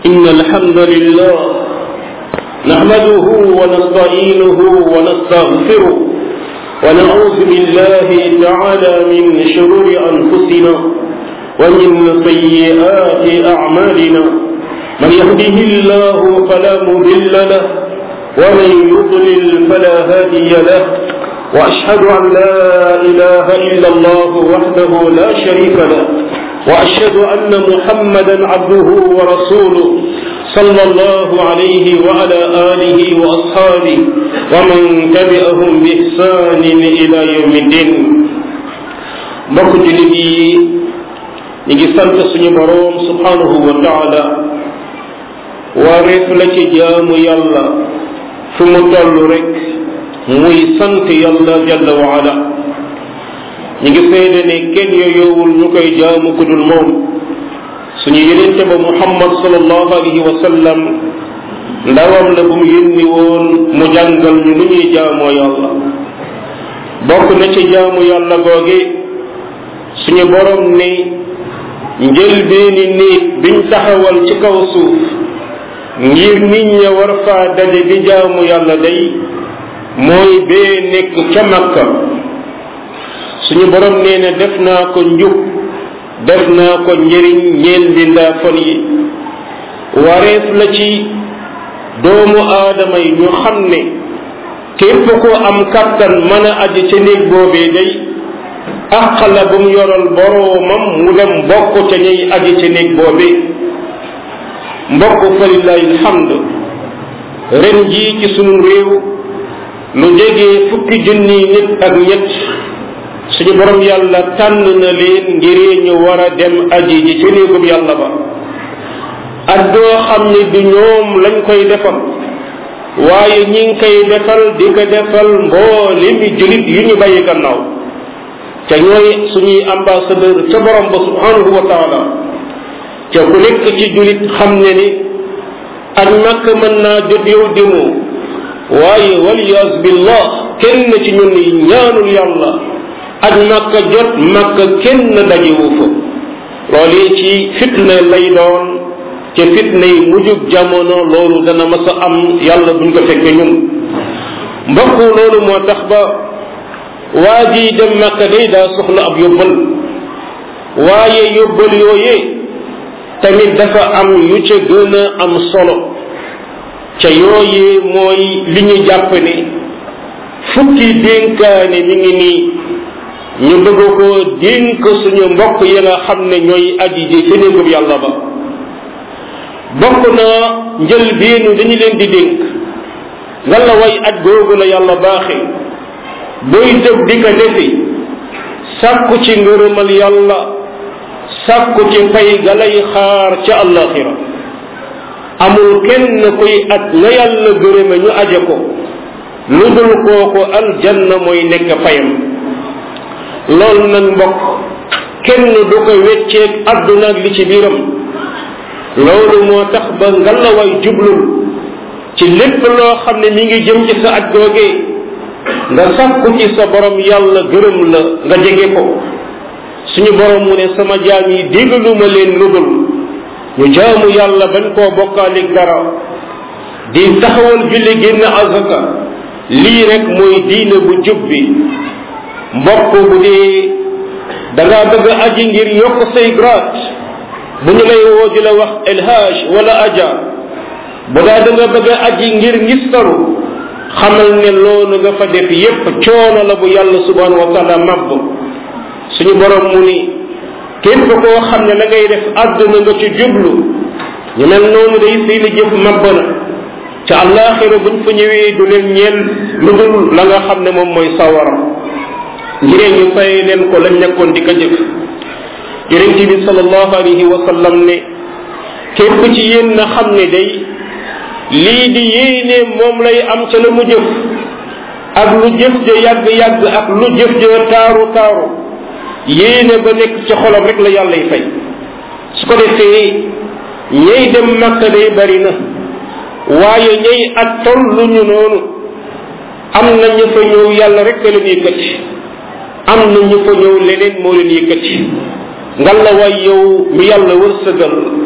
إن الحمد لله نحمده ونستعينه ونستغفره ونعوذ بالله تعالى من شرور أنفسنا ومن سيئات أعمالنا من يهده الله فلا مضل له ومن يضلل فلا هادي له وأشهد أن لا إله إلا الله وحده لا شريك له وأشهد أن محمدا عبده ورسوله صلى الله عليه وعلى آله وأصحابه ومن تبعهم بإحسان إلى يوم الدين mbokk jullit yi ñu ngi sant suñu boroom subhanahu wa taala wareef la ci jaamu yàlla fu mu toll rek muy sant yàlla jalla wa ala ñu ngi seede ne kenn yooyowul ñu koy jaamu ku dul moom suñu yenente ba muhammad sallallahu alayhi wa sallam ndawam la bu mu yónni woon mu jàngal ñu nu ñuy jaamoo yàlla bokk na ci jaamu yàlla googe suñu borom ne njëlbeeni néeg biñ taxawal ci kaw suuf ngir nit ña war faa daje di jaamu yàlla day mooy bee nekk ca makka suñu borom nee na def naa ko njub def naa ko njëriñ ñeel bindaa fon yi wareef la ci doomu aadama yi ñu xam ne képp ko am kattan mën a aji ca néeg boobee day àq la bu mu yoral boroomam mu dem bokk ca ñuy aji ca néeg boobee mbokk fa lillahi alhamd ren jii ci sunu réew lu jege fukki junni nit ak ñett suñu borom yàlla tànn na leen ngir ñu war a dem aji ji ci néegum yàlla ba ak doo xam ne du ñoom lañ koy defal waaye ñi ngi koy defal di ko defal mboolemi julit yu ñu bàyyi gannaaw ca ñooy suñuy ambassadeur ca borom ba subhanahu wa taala ca ku nekk ci julit xam ne ni ak makk mën naa jot yow dimoo waaye waliyas billah kenn ci ñun ñaanul yàlla ak makka jot makka kenn dajewu fa loolu ci fitna lay doon ca fitna yi mujjug jamono loolu dana mas a am yàlla buñ ko fekke ñun mbokk loolu moo tax ba waa ji dem makka day daa soxla ab yóbbal waaye yóbbal yooyee tamit dafa am yu ca gën a am solo ca yooyee mooy li ñu jàpp ne fukki dénkaane mi ngi nii ñu bëgg ko dénk suñu mbokk yi nga xam ne ñooy aji ji ci néegub yàlla ba bokk na njël biinu dañu leen di dénk lan la way aj googu la yàlla baaxe booy dëb di ko defi sàkku ci ngërëmal yàlla sàkku ci fay ga lay xaar ca àllaxira amul kenn kuy at na yàlla gërëme ñu aje ko lu dul kooku aljanna mooy nekk fayam loolu nag mbokk kenn du ko wecceeg àdduna ak li ci biiram loolu moo tax ba ngalawaay jublul ci lépp loo xam ne mi ngi jëm ci sa aj googee nga sàkku ci sa borom yàlla gërëm la nga jege ko suñu borom mu ne sama jaam yi déggaluma leen lu dul ñu jaamu yàlla bañ koo bokkaalik dara di taxawal julli génn azaka lii rek mooy diine bu jub bi mbokk bu dee da ngaa bëgg a aji ngir yokk say grade bu ñu lay woo di la wax elhaj wala aja bu daa da nga bëgg a aji ngir ngistaru xamal ne loolu nga fa def yépp coono la bu yàlla subhanahu wa taala mabb suñu borom mu ni képp koo xam ne la ngay def àdduna nga ci jublu ñu mel noonu day seeni jëf mabb na ca àllaaxira buñ fa ñëwee du leen ñeel lu dul la nga xam ne moom mooy sawara ngiree ñu fay leen ko lañ nekkoon di ko jëf yonent bi sallallahu alayhi wa sallam ne képp ci yéen na xam ne day lii di yéene moom lay am ca la mu jëf ak lu jëf ja yàgg-yàgg ak lu jëf ja taaru taaru yéene ba nekk ci xolam rek la yàllay fay su ko defee ñay dem makka day bari na waaye ñay at tollu ñu noonu am na ñu fa ñëw yàlla rek a leen yëkkati am na ñu fa ñëw leneen moo leen yëkkati ngal la waay yow mi yàlla wërsëgal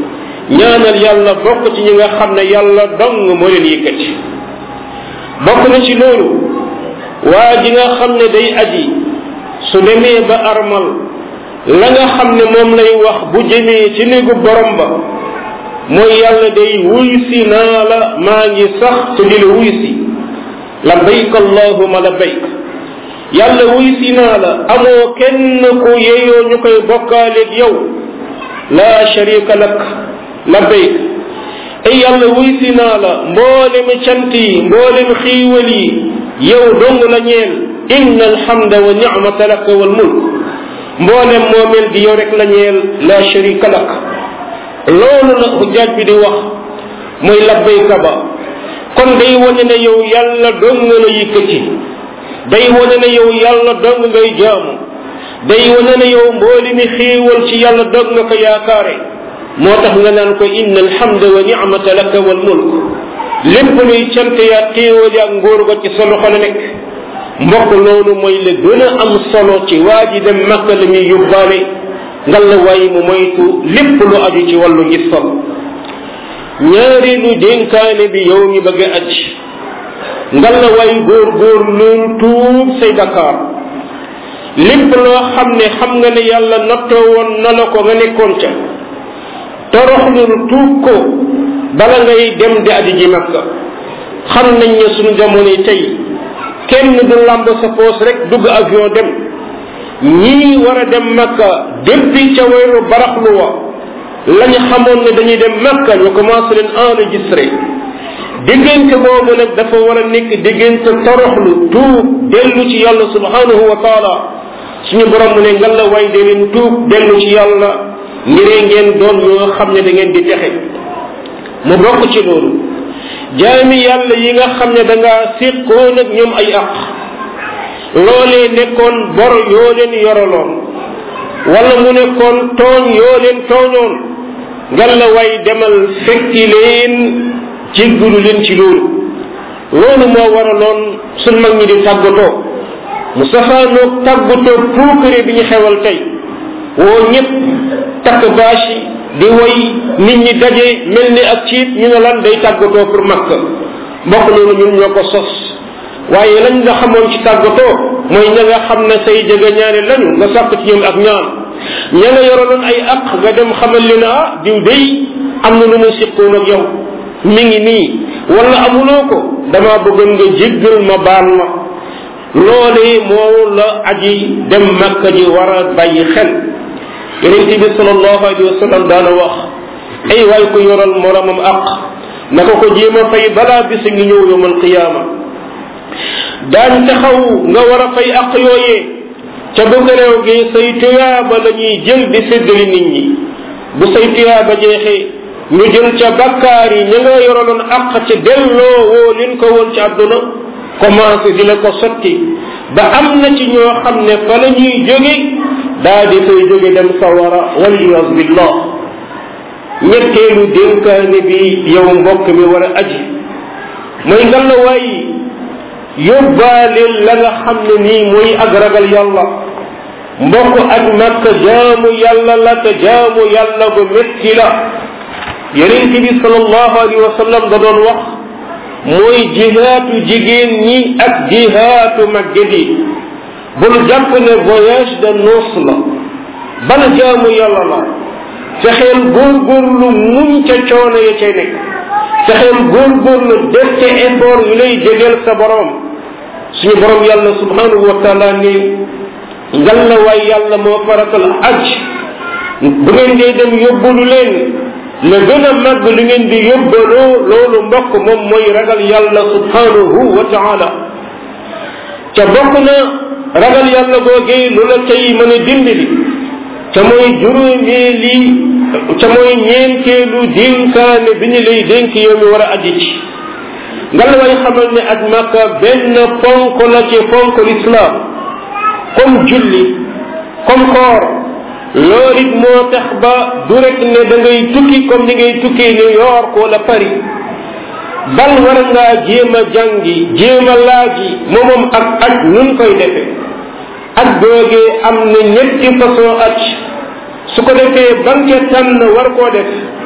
ñaanal yàlla bokk ci ñi nga xam ne yàlla dong moo leen yëkkati bokk na ci loolu waa ji nga xam ne day aji su demee ba armal la nga xam ne moom lay wax bu jëmee ci néegu borom ba mooy yàlla day wuy si naa la maa ngi sax te di la wuy si labbayk allahuma labbayk yàlla wuy si naa la amoo kenn ku yeyoo ñu koy bokkaaleeg yow laa sharika lak labbayk ay yàlla wuy si naa la mboolem cant yi mboolem xiiwal yi yow dong la ñeel inna alhamda wa nicmata laka wal mulk mboolem moomeel gi yow rek la ñeel laa sharika lak loolu la xujjaaj bi di wax mooy labbayka ba kon day wane ne yow yàlla dong la yëkkati day wane ne yow yàlla dong ngay jaamu day wane ne yow mbooli mi xéewal ci yàlla dong nga ko yaakaare moo tax nga naan ko inna alhamda wa nicmata laka wal mulk lépp luy cant yaa xéewal yaa ngóor ko ci sa loxo la nekk mbokk loolu mooy la gën a am solo ci waa ji dem makka la muy yóbbaale ngalla waay mu moytu lépp lu aju ci wàllu ngistal ñaareelu dénkaane bi yow mi bëgg a aj ngalla waay góor góor loolu tuub say bakkaar lépp loo xam ne xam nga ne yàlla nattoo woon na la ko nga nekkoon ca toroxlul tuub ko bala ngay dem di aji ji makka xam nañ ne suñu jamono tey kenn du lamb sa poos rek dugg avion dem ñii war a dem makka depuis ca weeru baraxlu wa lañ xamoon ne dañuy dem makka ñu commencé leen enregistré diggante boobu nag dafa war a nekk diggante toroxlu tuub dellu ci yàlla subhanahu wa taala suñu borom mu ne ngal la way de leen tuub dellu ci yàlla ngiree ngeen doon ñoo xam ne da ngeen di texe mu bokk ci loolu jaami yàlla yi nga xam ne da ngaa séqoon ak ñoom ay aq loolee nekkoon bor yoo leen yoraloon wala mu nekkoon tooñ yoo leen tooñoon ngal la way demal fekki leen jéggalu leen ci loolu loolu moo waraloon suñ mag ñi di tàggatoo mu safaanoog tàggatoo puukare bi ñu xewal tey woo ñëpp takk bâche yi di woy nit ñi daje mel ni ak ciit ñu ne lan day tàggatoo pour makka mbokk loolu ñun ñoo ko sos waaye lañ nga xamoon ci tàggatoo mooy ña nga xam ne say jege ñaane lañu nga sàkk ci ñoom ak ñaan ña nga yoraloon ay aq nga dem xamal li na ah diw day am na lu mu siqoon ak yow mi ngi nii wala amuloo ko dama bëggoon nga jéggal ma baal ma loolee moo la aji dem makka ji war a bàyyi xel yonente bi salallahu alayhi wa sallam daana wax ay waay ko yoral moromam aq naka ko jéem a fay balaa bis ngi ñëw yowmal qiyaama daan taxaw nga war a fay aq yooyee ca bëgg réew gi say tuyaaba la ñuy jël di séddali nit ñi bu say tuyaaba jeexee ñu jël ca bakkaar yi ña nga yoraloon aq ca delloo woo leen ko woon ci àdduna commencé di la ko sotti ba am na ci ñoo xam ne fa la ñuy jóge daa di fay jóge dem sawara waliyas billah ñetteelu dénkaane bi yow mbokk mi war a aji mooy ngalla waay yóbbaaleel la nga xam ne nii mooy ak ragal yàlla mbokk ak makka jaamu yàlla la te jaamu yàlla bu métti la yonent bi salallahu alayhi wa sallam da doon wax mooy jihaatu jigéen ñi ak jihaatu magget yi bul jàpp ne voyage de noces la ban jaamu yàlla la fexeel góorgóorlu muñ ca coono ya cay nekk fexeel góorgóorlu def ca effort yu lay jegeel sa borom suñu borom yàlla subhanahu wa taala ni ngal la waay yàlla moo faratal aj bu ngeen dee dem yóbbalu leen la gën a màgg lu ngeen di yóbbaloo loolu mbokk moom mooy ragal yàlla subhanahu wa taala ca bokk na ragal yàlla googee lu la tey mën a dimbali ca mooy juróomeeli ca mooy ñeenteelu dénkaane bi ñu lay dénk yow mi war a aji ci nga la way xamal ne ak màkka benn ponk la ci ponk l'islam comme julli comme koor loolu it moo tax ba du rek ne da ngay tukki comme ni ngay tukkee New York wala Paris bal war ngaa jéem a jàngi jéem a laaji moomam ak aj nun koy defe ak googee am na ñetti façon aj su ko defee banque tànn war koo def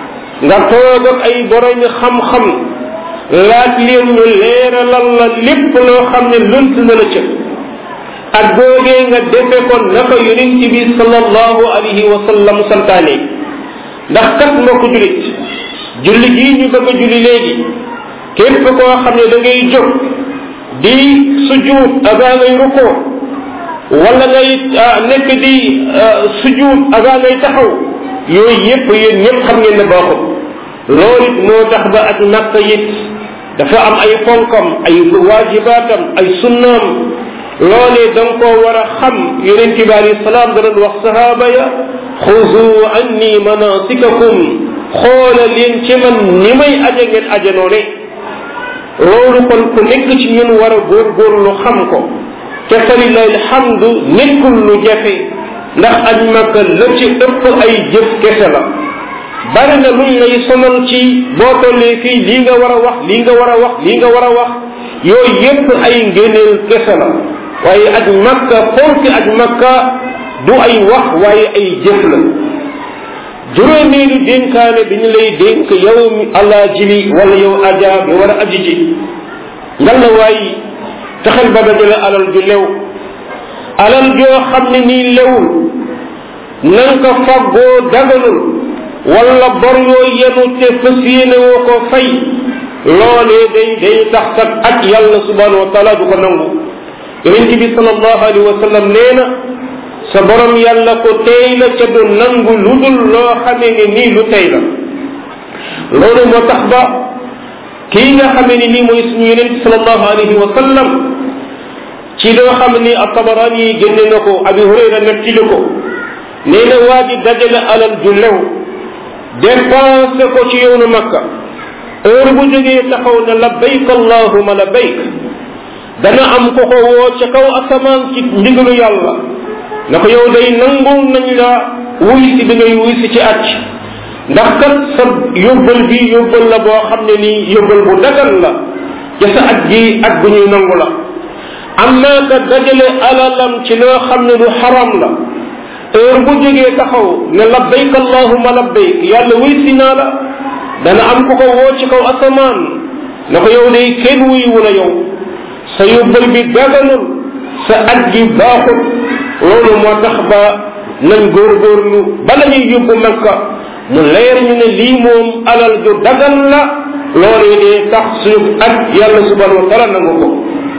nga toog ak ay boromi xam-xam laaj leen ñu leeralal la lépp loo xam ne lënt na la ca ak googee nga defe ko naka yonent bi sallallahu alayhi wa sallam santaane ndax kat mbokk julit julli gii ñu bëgg a julli léegi képp koo xam ne da ngay jóg di sujjuut avant ngay rukkoo wala ngay nekk di sujjuut avant ngay taxaw yooyu yépp yéen ñëpp xam ngeen ne baaxul loolu it moo tax ba ak nakka it dafa am ay fonkam ay waajibaatam ay sunnaam loolee da nga koo war a xam yonent bi alayhi salaam da doon wax sahaaba ya xuzu anni manasikakum xoola leen ci man ni may aje ngeen aje noone loolu kon ku nekk ci ñun war a góorgóorlu xam ko te falilahi alhamdu nekkul lu jafe ndax aj makka la ci ëpp ay jëf kese la bari na luñ lay sonal ci boo tollee fii lii nga war a wax lii nga war a wax lii nga war a wax yooyu yépp ay ngéneel kese la waaye aj makka fonki aj makka du ay wax waaye ay jëf la juróomeelu dénkaane bi ñu lay dénk yow mi allah jili wala yow aja bi war a aji ji ngal la waay taxel ba dajale alal ju lew alal joo xam ne nii lewul nan ko faggoo daganul wala bor yoo yenu te fas yéene woo ko fay loolee day day tax kat ak yàlla subhanahu wa taala du ko nangu yonent bi sallallahu alayhi wa sallam nee na sa borom yàlla ko tey la ca du nangu lu dul loo xamee ne nii lu tey la loolu moo tax ba kii nga xamee ne nii mooy suñu yonent sallallahu alayhi wa sallam ci loo xam ni at-Tabarani yi génne na ko Abi Hurayra nettali ko nee na waa ji dajale alal ju lew dépensé ko ci yoonu Makka heure bu jógee taxaw na labbayk allahuma labbayk dana am ko ko woo ca kaw asamaan ci ndigalu yàlla na ko yow day nangul nañ la wuy si bi ngay wuy si ci acc ndax kat sa yóbbal bi yóbbal la boo xam ne nii yóbbal bu dagal la ca sa at gi at bu ñuy nangu la amma ka dajale alalam ci loo xam ne lu xaram la heure bu jógee taxaw ne labbayk allahuma labbayk yàlla wuy si naa la dana am ku ko woo ci kaw asamaan na ko yow day kenn wuy wu la yow sa yóbbal bi daganul sa at gi baaxut loolu moo tax ba nañ góorgóorlu bala ñuy yóbbu makka mu leer ñu ne lii moom alal ju dagan la loolee dee tax suñu at yàlla subhanahu wa taala nangu ko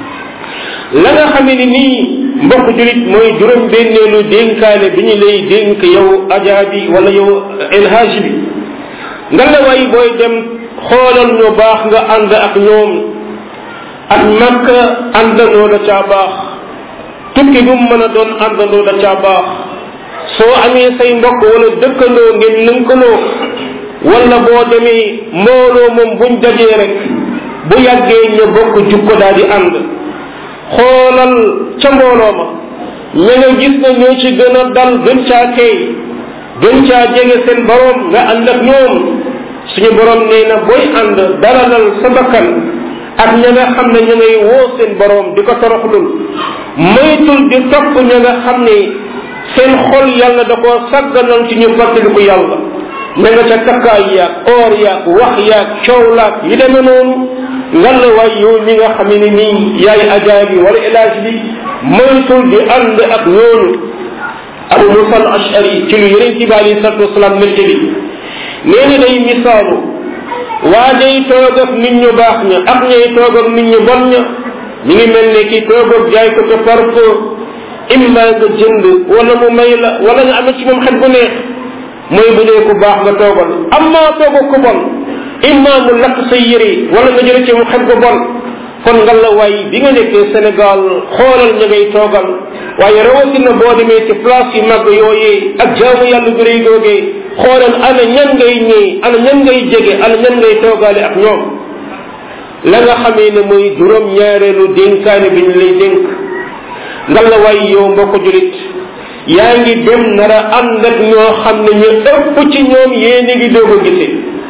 la nga xamee ni nii mbokk julit mooy juróom benneelu dénkaane bi ñu lay dénk yow ajaa bi wala yow elhaj bi nga la way booy dem xoolal ñu baax nga ànd ak ñoom ak makka àndandoo da caa baax tukki bu mu mën a doon àndandoo da caa baax soo amee say mbokk wala dëkkandoo ngeen lënkaloo wala boo demee mbooloo moom buñ dajee rek bu yàggee ñu bokk jukko daal di ànd xoolal ca mbooloo ma ña nga gis na ñoo ci gën a dal gën caa kay gën caa jege seen borom nga ànd ak ñoom suñu borom nee na booy ànd dalalal sa bakkan ak ña nga xam ne ña ngay woo seen borom di ko toroxlul moytul di topp ña nga xam ne seen xol yàlla da koo sàgganal ci ñu fàttaliku yàlla ña nga ca takkaay yaag or yaag wax yaag coow laag yi demee noonu ngan la waay yow mi nga xam ne nii yaay ajaa bi wala ilaaj bi moytul di ànd ak ñooñu abu musa al ashari ci lu yeneen ci bi alayhi salatu wasalaam nette bi nee na day misaalu waa day toog ak nit ñu baax ña ak ñay toog ak nit ñu bon ña mi ngi mel ne ki toog ak jaay ko te parfo imma nga jënd wala mu may la wala nga amee ci moom xet bu neex mooy bu dee ku baax nga toogal amma toog ak ku bon imma mu lakk sa yére wala nga jële ci mu xet bu bon kon nga la waay bi nga nekkee Sénégal xoolal ña ngay toogal waaye rawatina boo demee ci place yu mag yooyee ak jaamu yàlla gu rëy googee xoolal ana ñan ngay ñëw ana ñan ngay jege ana ñan ngay toogaale ak ñoom la nga xamee ne mooy juróom ñaareelu dénkaane bi ñu lay dénk nga la waay yow mbokk julit yaa ngi dem nara ànd ak ñoo xam ne ñu ëpp ci ñoom yéen a ngi doog a gisee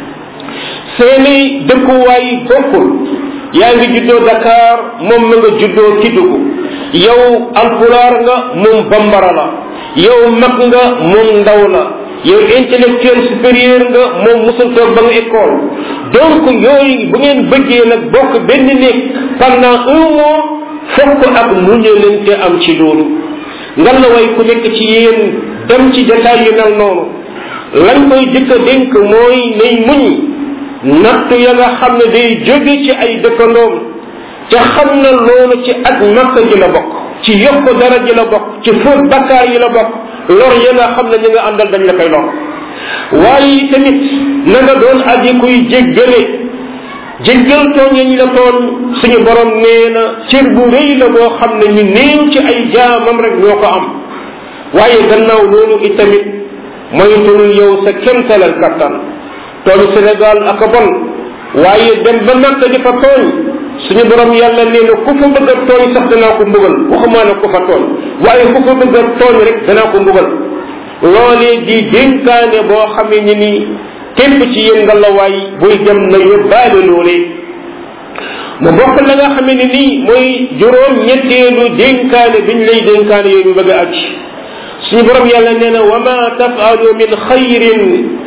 seeni dëkkuwaay bokkul yaa ngi juddoo Dakar moom ma nga juddoo Kidugu yow alpulaar nga moom bambara la yow mag nga moom ndaw la yow intellectuel supérieur nga moom musul toog ba nga école donc yooyu bu ngeen bëggee nag bokk benn néeg pendant un mois fokk ak muñalante am ci loolu ngan la way ku nekk ci yéen dem ci jataay yu mel noonu lañ koy jëkk a dénk mooy nay muñ nattu ya nga xam ne day jóge ci ay dëkkandoom ca xam na loolu ci ak makka ji la bokk ci yokk dara ji la bokk ci fóot bakkaar yi la bokk lor ya nga xam ne ñi nga àndal dañ la koy lor waaye tamit na nga doon aji kuy jéggale jéggal tooñ yañ la tooñ suñu borom nee na cër bu rëy la boo xam ne ñu néew ci ay jaamam rek ñoo ko am waaye gannaaw loolu itamit moytul yow sa kemtalal kattan tooñ Sénégal ak a bon waaye dem ba Makka di fa tooñ suñu borom yàlla nee na ku fa bëgg a tooñ sax danaa ko mbugal waxumaa ne ku fa tooñ waaye ku fa bëgg a tooñ rek danaa ko mbugal loolee di dénkaane boo xamee ni nii képp ci yéen nga la waay buy dem na yóbbaale loolee mu bokk la nga xamee ni nii mooy juróom ñetteelu dénkaane biñ lay dénkaane yooyu mu bëgg a aj suñu borom yàlla nee na wa ma tafalu min xayrin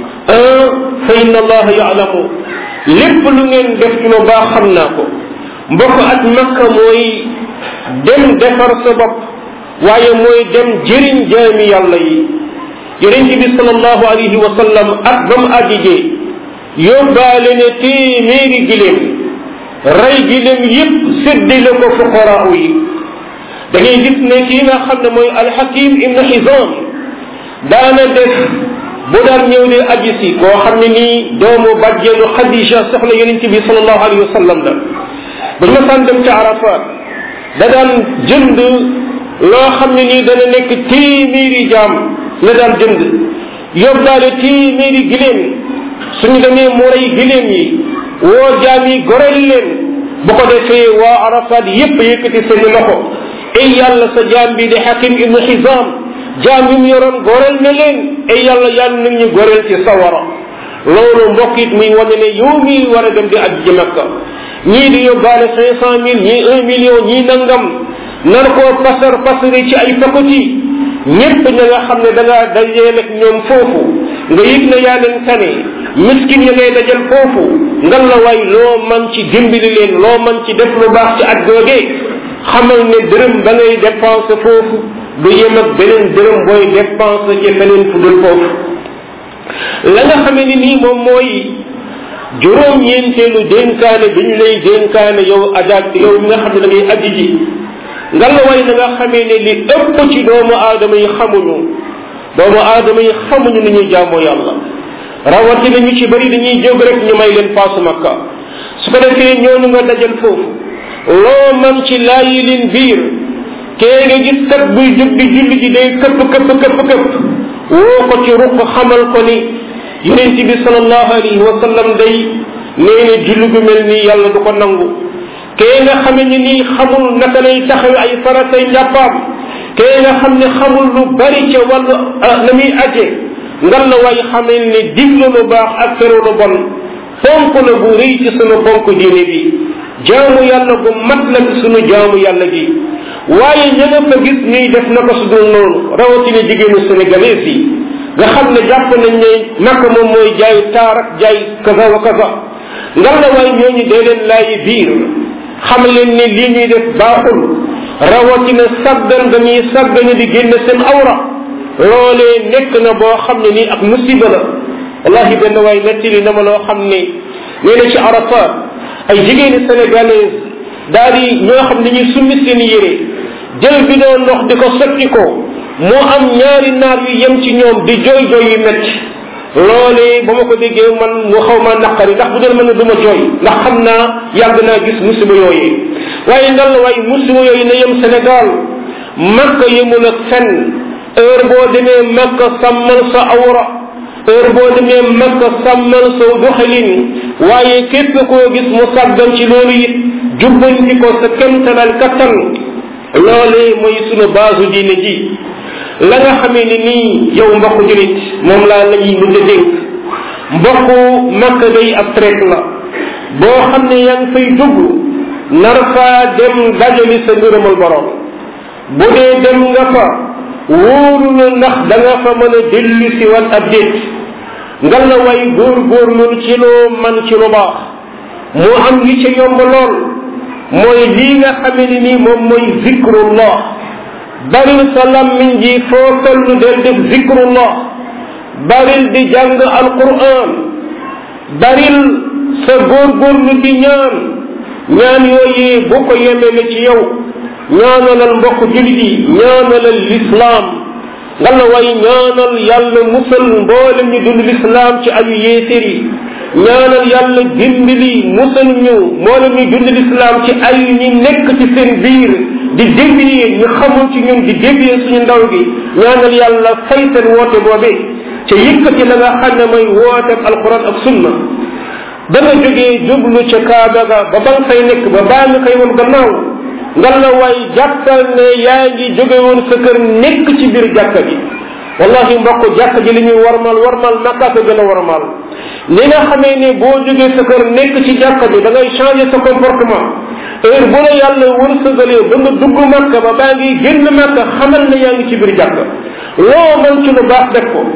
fa inna allaha yaalamu lépp lu ngeen def ci lu baax xam naa ko mbokk ak makka mooy dem defar sa bopp waaye mooy dem jëriñ jaami yàlla yi yonente bi salallahu alayhi wa sallam ak ba mu àjjijee yóbbaale ne téeméeri giléem rey giléem yépp séddale ko fuqaraaw yi da ngay gis ne kii nga xam ne mooy alxakim ibnu xisam daana def bu daan ñëw de aji si koo xam ne nii doomu bàjjeenu xadija soxla yonente bi salallahu alayhi wa sallam la buñ ma saan dem ca arafat da daan jënd loo xam ne nii dana nekk téeméeri jaam la daan jënd yóbbaale téeméeri giléem suñu demee mu rey giléem yi woo jaam yi goreel leen bu ko defee waa arafat yépp yëkkati seeni loxo ay yàlla sa jaam bi di xakim ibnu xisam jaam yi mu yoroon goreel na leen ay yàlla yàlla nag ñu goreel ci sawara loolu mbokk it muy wane ne yow mii war a dem di aj ji makka ñii di yóbbaale cinq cent mille ñii un million ñii nangam nar koo pasar pasari ci ay pakoti ñépp ña nga xam ne da ngaa dajeel ak ñoom foofu nga yëg na yaa leen tane miskin ya ngay dajal foofu ngan la waay loo man ci dimbali leen loo man ci def lu baax ci at googee xamal ne dërëm ba ngay dépense foofu du yem ak beneen dërëm booy dépense ci feneen fu dul foofu la nga xamee ni nii moom mooy juróom ñeenteelu dénkaane bi ñu lay dénkaane yow ajaat yow mi nga xam ne da ngay aji ji nga la way na nga xamee ne li ëpp ci doomu aadama yi xamuñu doomu aadama yi xamuñu ni ñuy jaamoo yàlla rawatina ñu ci bëri dañuy jóg rek ñu may leen paasu makka su ko defee ñooñu nga dajal foofu loo man ci laayi leen biir kee nga gis kat buy jóg di julli ji day këpp këpp këpp këpp woo ko ci ruq xamal ko ni yonent bi salallahu alayhi wa sallam day nee na julli gu mel nii yàlla du ko nangu kee nga xame ni nii xamul naka lay taxawe ay faratay njàppaam kee nga xam ne xamul lu bari ca wàllu na muy aje ngan la way xamel ne diglu lu baax ak tere lu bon fonk la bu rëy ci sunu fonk diine bi jaamu yàlla gu mat la ci sunu jaamu yàlla gi waaye ña nga fa gis ñuy def na ko su dul noonu rawatina jigéenu sénégalais yi nga xam ne jàpp nañ ne naka moom mooy jaay taar ak jaay kaza wa kaza ngan la waay ñooñu dee leen laayi biir xam leen ne lii ñuy def baaxul rawatina saggan nga ñuy saggane di génn seen awra loolee nekk na boo xam ne nii ak musiba la wallahi benn waay nettali na ma loo xam ne nee na ci arafat ay jigéeni sénégalaise daal di ñoo xam ne ñuy summi seen yére jël bi doo ndox di ko sotti ko moo am ñaari naar yu yem ci ñoom di jooy jooy yu metti loolee ba ma ko déggee man mu xaw ma naqari ndax bu dee mën na du ma jooy ndax xam naa yàgg naa gis musiba yooyu waaye ngal la waaye musiba yooyu na yem Sénégal makka yemul ak fenn heure boo demee makka sàmmal sa awra heure boo demee makka sàmmal sa doxalin waaye képp koo gis mu sàggan ci loolu it jubbanti ko sa kemtalal kattan loolee mooy sunu baasu diine ji la nga xamee ni nii yow mbokku julit moom laa la ñuy mën a dénk mbokku makka day ab traite la boo xam ne yaa ngi fay dugg nar faa dem dajali sa ngërëmal borom bu dee dem nga fa wóoru la ndax da nga fa mën a dellu si wat ab déet nga la way góor góor loolu ci loo man ci lu baax mu am li ci yomb lool mooy lii nga xame ni nii moom mooy zikrullah baril sa lammiñ ji foo tollu del def zikrullah baril di jàng alquran baril sa góorgóorlu di ñaan ñaan yooyu bu ko yemele ci yow ñaanalal mbokk julit yi ñaanalal lislaam nga la way ñaanal yàlla musal mboolem ñu dund lislaam ci ayu yéesér yi ñaanal yàlla dimbali musal ñu mboolem ñu dund lislaam ci ay ñi nekk ci seen biir di dévier ñu xamul ci ñun di dévier suñu ndaw gi ñaanal yàlla fay seen woote boobe ca yëkkati la nga xam ne mooy wooteeb alquran ak sunna da nga jógee jublu ca kaaba ga ba ba nga fay nekk ba baa nga koy woon gannaaw nga la waay jàppal ne yaa ngi jóge woon sa kër nekk ci biir jàkka gi wallahi mbokk jàkka ji li ñuy warmal warmal makka ko gën a warmal ni nga xamee ne boo jógee sa kër nekk ci jàkka bi da ngay changer sa comportement heure bu la yàlla wërsëgalee ba nga dugg makka ba baa ngi génn makka xamal ne yaa ngi ci biir jàkka loo mën ci lu baax def ko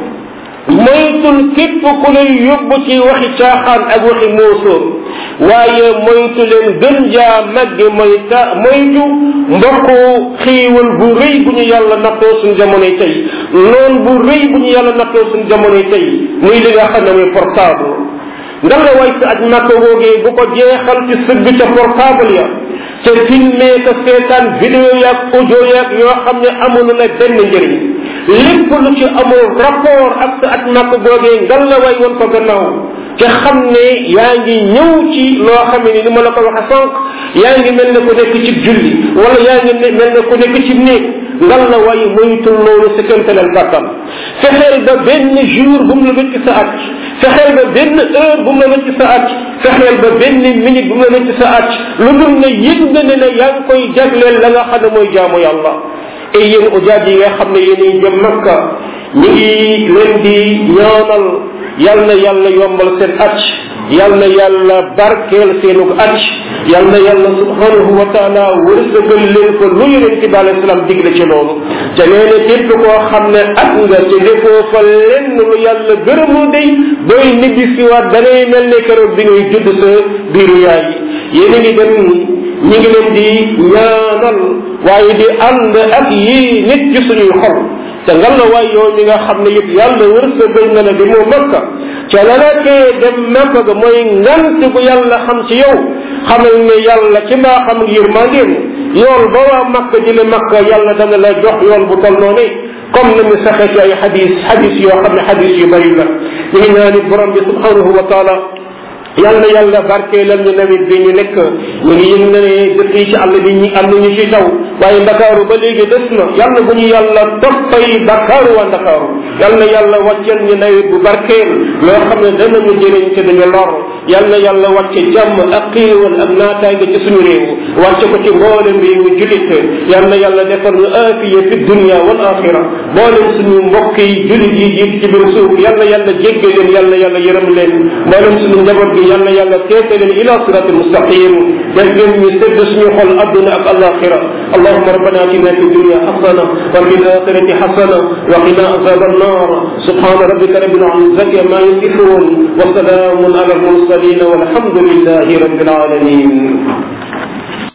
moytul képp ku lay yóbbu ci waxi caaxaan ak waxi moosóor waaye moytu leen gën jaa magge moyta moytu mbokku xiiwal bu rëy bu ñu yàlla nattoo suñ jamonoy tey noon bu rëy bu ñu yàlla nattoo suñ jamonoy tey muy li nga xam ne muy portable nga la way sa aj màkka woogee bu ko jeexal ci sëgg ca portable ya ca filmé ka seetaan vidéo yaag audio yaag yoo xam ne amul la benn njëriñ lépp lu ci amul rapport ak sa at màkk googee ngal la way woon ko gannaaw te xam ne yaa ngi ñëw ci loo xam ne ni ma la ko waxe sànq yaa ngi mel ne ku nekk ci julli wala yaa ngi mel ne ku nekk ci néeg ngal la way moytul loolu sa kémtalal kàttan fexeel ba benn jour bu mu la wécc sa at fexeel ba benn heure bu mu la wécc sa at fexeel ba benn minute bu mu la wécc sa at lu dul ne yëg nga ne ne yaa ngi koy jagleel la nga xam ne mooy jaamu yàlla et yéen ujaaj yi nga xam ne yéenay jëm makka ñu ngi leen di ñaanal yal na yàlla yombal seen acc yal na yàlla barkeel seenu acc yal na yàlla subhanahu wa taala wërsëgal leen ko lu yonente bi alayhi salaam digle ci loolu te nee na képp koo xam ne at nga te defoo fa lenn lu yàlla gërëmoo day booy nibbi si waat da ngay mel ne keroog bi ngay judd sa biiru yaay yéen a ngi dem ñi ngi leen di ñaanal waaye di ànd ak yii nit ci suñuy xol te nga la waay yow mi nga xam ne yëpp yàlla wërsëgal na la di moo makka ca la la tee dem makka ga mooy ngant bu yàlla xam ci yow xamal ne yàlla ci mbaa xam ak yërmandeem yool ba waa makka jële makka yàlla dana la jox yool bu tol noonu comme na mu saxee ci ay xadis xadis yoo xam ne xadis yu bari la ñu ngi ñaan it borom bi subhanahu wa taala yàlla yàlla barkeelal ñu nawet bi ñu nekk ñu ngi yëg ne dëkk yi ci àll bi ñi am nañu ci taw waaye ndakaaru ba léegi des na yàlla bu ñu yàlla toppay bakkaaru waa ndakaaru yàlla yàlla wàcceel ñu nawet bu barkeel loo xam ne danañu jëriñ te duñu lor yàlla yàlla wàcce jàmm ak xéewal ak naataange ci suñu réew wàcce ko ci mboolem réewu julit yàlla yàlla defal ñu aafiya fi dunia wal axira mboolem suñu mbokk yi julit yi jiitu ci biir suuf yàlla yàlla jégge leen yàlla yàlla yërëm leen mboolem suñu njaboot gi yàlla yàlla teete leen ila sirat almustaqim def leen ñu sedd suñu xol adduna ak alaxira اللهم ربنا اتنا في الدنيا حسنه وفي الاخره حسنه وقنا عذاب النار سبحان ربك رب العزه عما يصفون وسلام على المرسلين والحمد لله رب العالمين